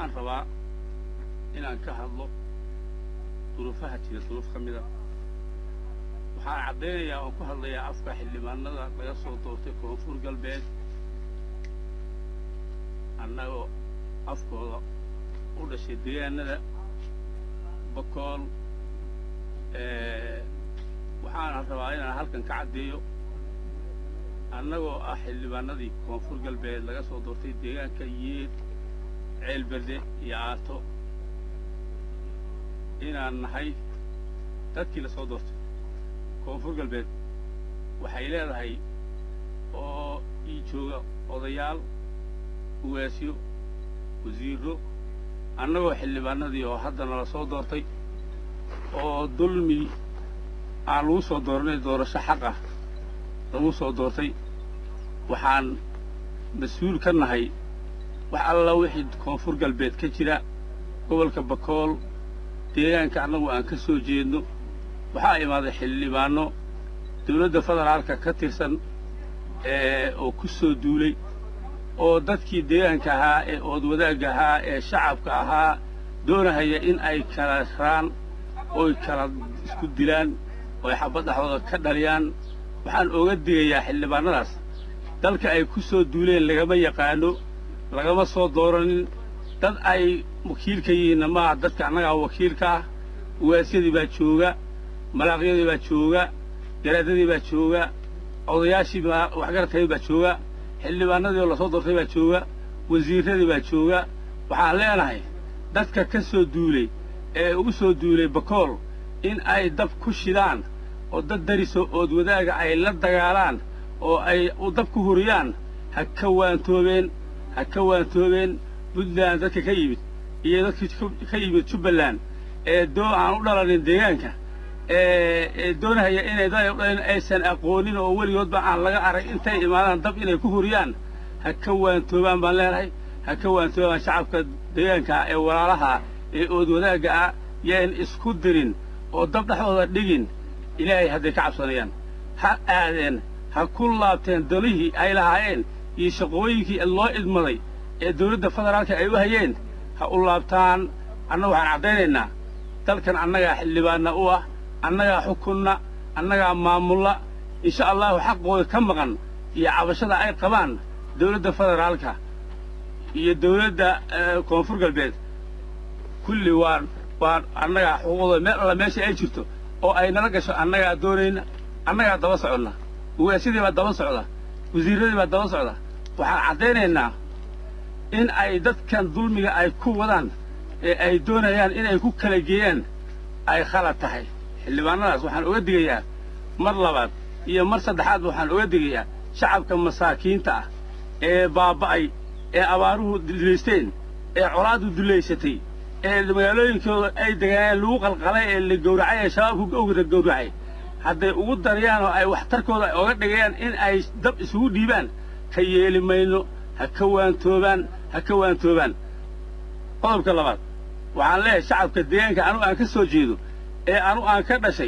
waxaan rabaa inaan ka hadlo duruufaha jira duruuf ka mida waxaan caddaynayaa oon ku hadlayaa afka xildhibaanada laga soo doortay koonfur galbeed annagoo afkooda u dhashay deegaanada bakool waxaana rabaa inaan halkan ka caddeeyo annagoo ah xildhibaanadii koonfur galbeed laga soo doortay deegaanka yeed ceelberde iyo aato inaan nahay dadkii la soo doortay koonfur galbeed waxay leedahay oo ii jooga odayaal uwaasyo wasiirro annagoo xildhibaanadii oo haddana la soo doortay oo dulmi aan lagu soo dooranay doorasho xaq ah lagu soo doortay waxaan mas-uul ka nahay wax alla wixii koonfur galbeed ka jira gobolka bakool deegaanka annagu aan ka soo jeedno waxaa imaaday xildhibaanno dawladda federaalka ka tirsan oo ku soo duulay oo dadkii deegaanka ahaa ee ood wadaagga ahaa ee shacabka ahaa doonahaya in ay kala raan oy kala isku dilaan ooy xabad dhexdooda ka dhaliyaan waxaan ooga digayaa xildhibaannadaas dalka ay ku soo duuleen lagama yaqaano lagama soo dooranin dad ay wakiilka yihiinna maaha dadka annagaa wakiilka ah uwaasyadii baa jooga malaaqyadii baa jooga garaadadii baa jooga odayaashii baa waxgaradkayii baa jooga xildhibaanadii oo lasoo doortay baa jooga wasiirradii baa jooga waxaan leenahay dadka ka soo duulay ee ugu soo duulay bakool in ay dab ku shidaan oo dad dariso ood wadaaga ay la dagaalaan oo ay dab ku huriyaan ha ka waantoobeen ha ka waantoobeen puntland dadka ka yimid iyo dadkii ka yimid jubbaland ee doo aan u dhalanin deegaanka ee doonahaya inay dad ay u dhalin aysan aqoonin oo weligoodba aan laga arag intay imaadaan dab inay ku huriyaan ha ka waantoobaan baan leenahay ha ka waantoobaan shacabka deegaanka ee walaalaha ee ood wadaagga ah yayn isku dirin oo dab dhexdooda dhigin ilaahay hadday ka cabsanayaan ha aadeen ha ku laabteen dalihii ay lahaayeen iyo shaqooyinkii loo idmaday ee dawladda federaalka ay u hayeen ha u laabtaan annagu waxaan caddaynaynaa dalkan annagaa xildhibaanna u ah annagaa xukunna annagaa maamulla insha allahu xaqooda ka maqan iyo cabashada ay qabaan dawladda federaalka iyo dawladda koonfur galbeed kulli waan waan annagaa xuquuqdooda meel alla meesha ay jirto oo ay nala gasho annagaa doonayna annagaa daba soconna uwaasyadii baa daba socda wasiirradii baa daba socda waxaan caddaynaynaa in ay dadkan dulmiga ay ku wadaan ee ay doonayaan inay ku kala geeyaan ay khalad tahay xildhibaanadaas waxaan oga digayaa mar labaad iyo mar saddexaadba waxaan oga digayaa shacabka masaakiinta ah ee baaba'ay ee abaaruhu dullaysteen ee colaaddu dullaysatay ee magaalooyinkooda ay degaaneen lagu qalqalay ee la gowracay ee shabaabku ogda gowracay hadday ugu darayaan oo ay waxtarkooda oga dhigayaan in ay dab isugu dhiibaan ka yeeli mayno ha ka waantoobaan ha ka waantoobaan qodobka labaad waxaan leeyahay shacabka deegaanka anu aan ka soo jeedo ee anu aan ka dhashay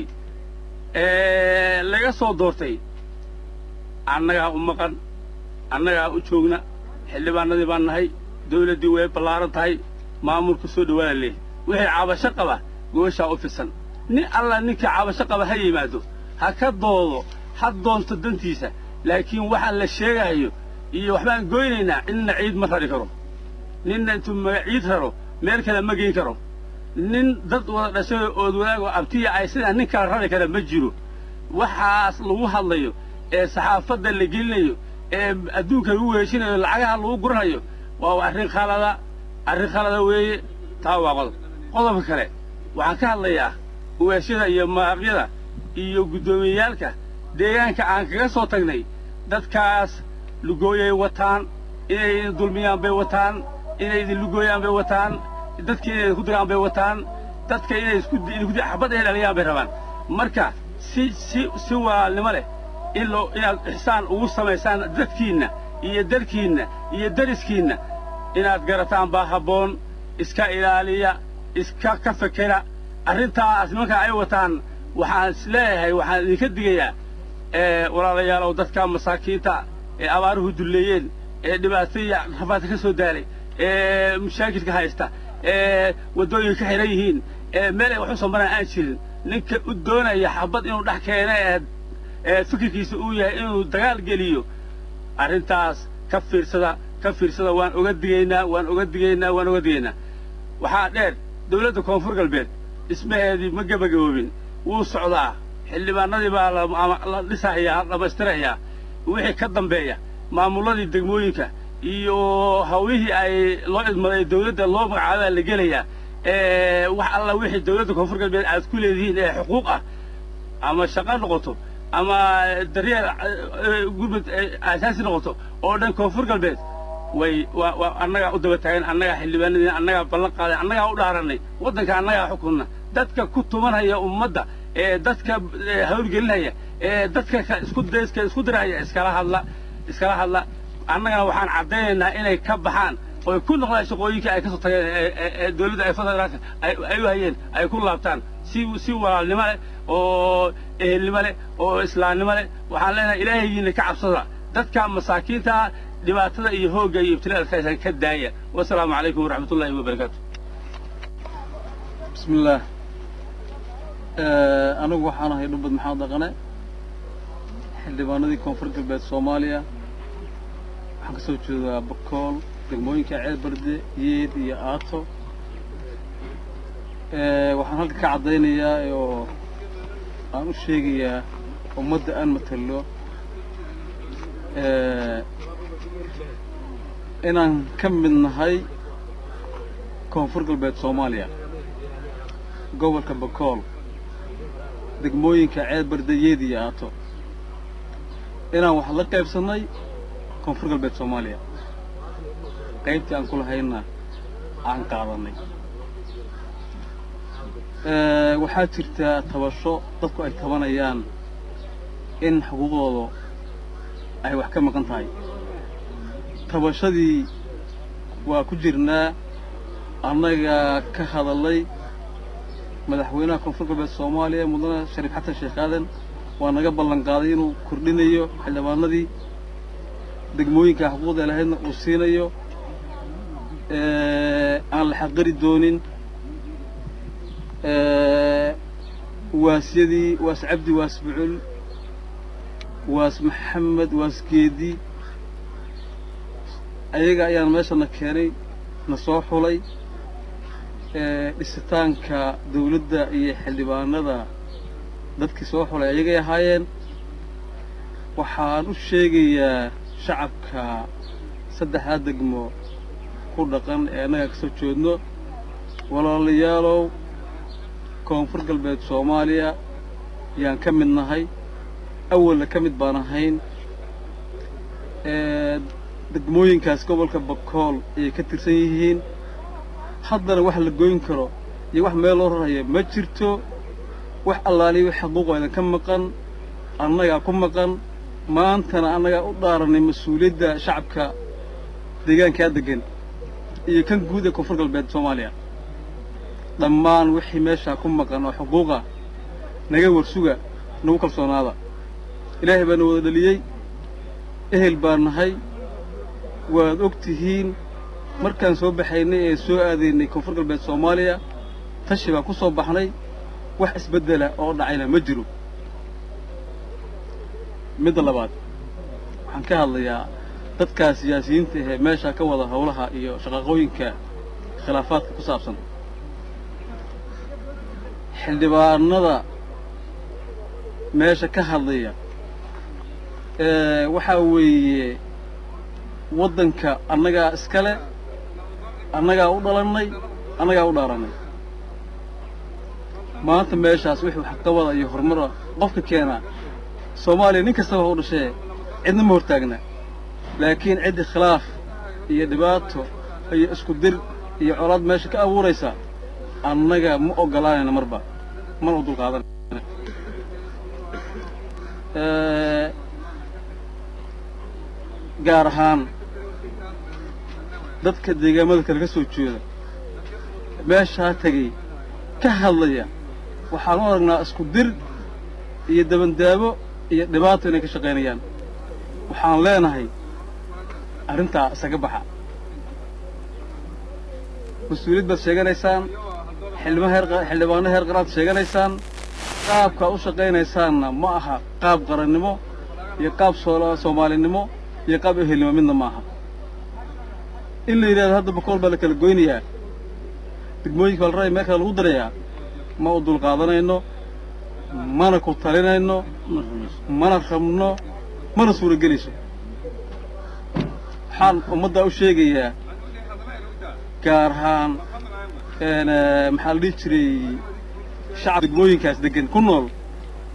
ee laga soo doortay annagaa u maqan annagaa u joogna xildhibaanadii baan nahay dawladdii way ballaaran tahay maamulka soo dhawaada leeh wixii cabasho qaba gooshaa u fidsan nin alla ninkii cabasho qaba ha yimaado ha ka doodo ha doonto dantiisa laakiin waxaa la sheegahayo iyo waxbaan goynaynaa ninna ciid ma rari karo ninna intuu ciid raro meel kale ma geyn karo nin dad wada dhashayoo ood wadaagoo abtiya ay sidaa nin kala rari kara ma jiro waxaas lagu hadlayo ee saxaafadda la gelinayo ee adduunka lagu weeshinayo lacagaha lagu guranayo waa arrin khalada arrin khalada weeye taa waa qodob qodobka kale waxaan ka hadlayaa uwaasyada iyo maaqyada iyo guddoomiyeyaalka deegaanka aan kaga soo tagnay dadkaas lugooyay wataan inay idin dulmiyaan bay wataan inay idin lugooyaan bay wataan dadka inay ku dagaan bay wataan dadka inay isku xabad ay dhaliyaan bay rabaan marka si si si walaalnimo leh in loo inaad ixsaan ugu samaysaan dadkiinna iyo dalkiinna iyo dariskiinna inaad garataan baa habboon iska ilaaliya iska ka fekera arrintaas nimankaa ay wataan waxaan is leeyahay waxaan idinka digayaa walaalayaalow dadka masaakiinta ee abaaruhu dulleeyeen ee dhibaataya rafaadka ka soo daalay mashaakilka haysta waddooyinka ka xihan yihiin meel ay wax u soo maraan aan jirin ninka u doonaya xabad inuu dhex keena ee fikirkiisa uu yahay inuu dagaal geliyo arrintaas ka fiirsada ka fiirsada waan oga digaynaa waan oga digaynaa waan oga digaynaa waxaa dheer dawladda koonfur galbeed dhismaheedii ma gebagaboobin wuu socdaa xildhibaanadii baa la dhisahayaa la dhammaystirahayaa wixii ka dambeeya maamulladii degmooyinka iyo hawlihii ay loo idmaday dawladda loo magacaabaa la gelayaa wax alla wixii dawladda koonfur galbeed aad ku leedihiin ee xuquuq ah ama shaqo noqoto ama daryeel gurmud aasaasi noqoto oo dhan koonfur galbeed way waa waa annagaa u daba taagan annagaa xildhibaanadii annagaa ballan qaaday annagaa u dhaaranay waddanka annagaa xukunna dadka ku tumanaya ummadda ee dadka hawlgelinaya ee dadka isku dayska isku diraya iskala hadla iskala hadla annagana waxaan caddaynaynaa inay ka baxaan oy ku noqdaan shaqooyinkii ay ka soo tageen ee dawladda ay federaalka ay u hayeen ay ku laabtaan si si walaalnimo leh oo ehelnimo leh oo islaamnimo leh waxaan leenahay ilaahayiina ka cabsada dadka masaakiinta dhibaatada iyo hoogga iyo ibtilaalkaasa ka daaya wasalaamu calaykum waraxmat ullahi wabarakaatu bismi illaah anigu waxaan ahay dhumbad maxamed dhaqane xildhibaanadii koonfur galbeed soomaaliya waxaan ka soo jeedaa bakool degmooyinka ceelbarde yeed iyo aato waxaan halka ka caddaynayaa oo aan u sheegayaa ummadda aan matalo inaan ka mid nahay koonfur galbeed soomaaliya gobolka bakool degmooyinka ceelbarde yeed iyo aato inaan wax la qaybsannay koonfur galbeed soomaaliya qaybtii aan ku lahayna aan qaadannay waxaa jirtaa tabasho dadku ay tabanayaan in xuquuqdooda ay wax ka maqan tahay tabashadii waa ku jirnaa annaga ka hadallay madaxweynaha koonfur galbeed soomaaliya mudane shariif xasan sheekh aadan waa naga ballan qaaday inuu kordhinayo xildhibaanadii degmooyinka xuquuqda lahaydna uu siinayo aan la xaqiri doonin waasyadii waas cabdi waas bucul waas maxamed waas geedi ayaga ayaan meeshana keenay na soo xulay dhisitaanka dawladda iyo xildhibaanada dadkii soo xulay ayagay ahaayeen waxaan u sheegayaa shacabka saddexdaa degmo ku dhaqan ee annaga ka soo jeedno walaalayaalow koonfur galbeed soomaaliya yaan ka mid nahay awalna ka mid baan ahayn degmooyinkaas gobolka bakool ayay ka tirsan yihiin haddana wax la goyn karo iyo wax meel loo rarayo ma jirto wax allaaliya xaquuqoodan ka maqan annagaa ku maqan maantana annagaa u dhaaranay mas-uuliyadda shacabka deegaankaa deggan iyo kan guud ee koonfur galbeed soomaaliya dhammaan wixii meeshaa ku maqan oo xuquuqa naga warsuga nagu kalsoonaada ilaahay baa na wada dhaliyey ehel baan nahay waad og tihiin markaan soo baxaynay ee soo aadaynay koonfur galbeed soomaaliya tashi baan ku soo baxnay wax isbeddela oo dhacayna ma jiro midda labaad waxaan ka hadlayaa dadkaa siyaasiyiinta ahee meeshaa ka wada howlaha iyo shaqaqooyinka khilaafaadka ku saabsan xildhibaanada meesha ka hadlaya waxaa weeye waddanka annagaa iskale annagaa u dhalannay annagaa u dhaarannay maanta meeshaas wixii waxqabada iyo horumara qofka keenaa soomaaliya nin kastaba ha u dhashee cidna ma hortaagna laakiin ciddi khilaaf iyo dhibaato iyo isku dir iyo colaad meesha ka abuuraysa annaga ma oggolaanayna marba mana u dulqaadanayna gaar ahaan dadka deegaamada kale ka soo jeeda meeshaa tegay ka hadlaya waxaan u aragnaa isku dir iyo dabandaabo iyo dhibaato inay ka shaqaynayaan waxaan leenahay arrintaa isaga baxa mas-uuliyad baad sheeganaysaan xildhibaan heer xildhibaano heer qaraad sheeganaysaan qaabkaa u shaqaynaysaanna ma aha qaab qarannimo iyo qaab soomaalinimo iyo qaab ehelnimo midna ma aha in la yidhahdo hadda bakool baa la kala goynayaa degmooyinka baa la rabaya meel kale lagu darayaa ma u dulqaadanayno mana ku talinayno mana rabno mana suuragelayso waxaan ummaddaa u sheegayaa gaar ahaan maxaa la dhihi jiray shacab degmooyinkaas deggan ku nool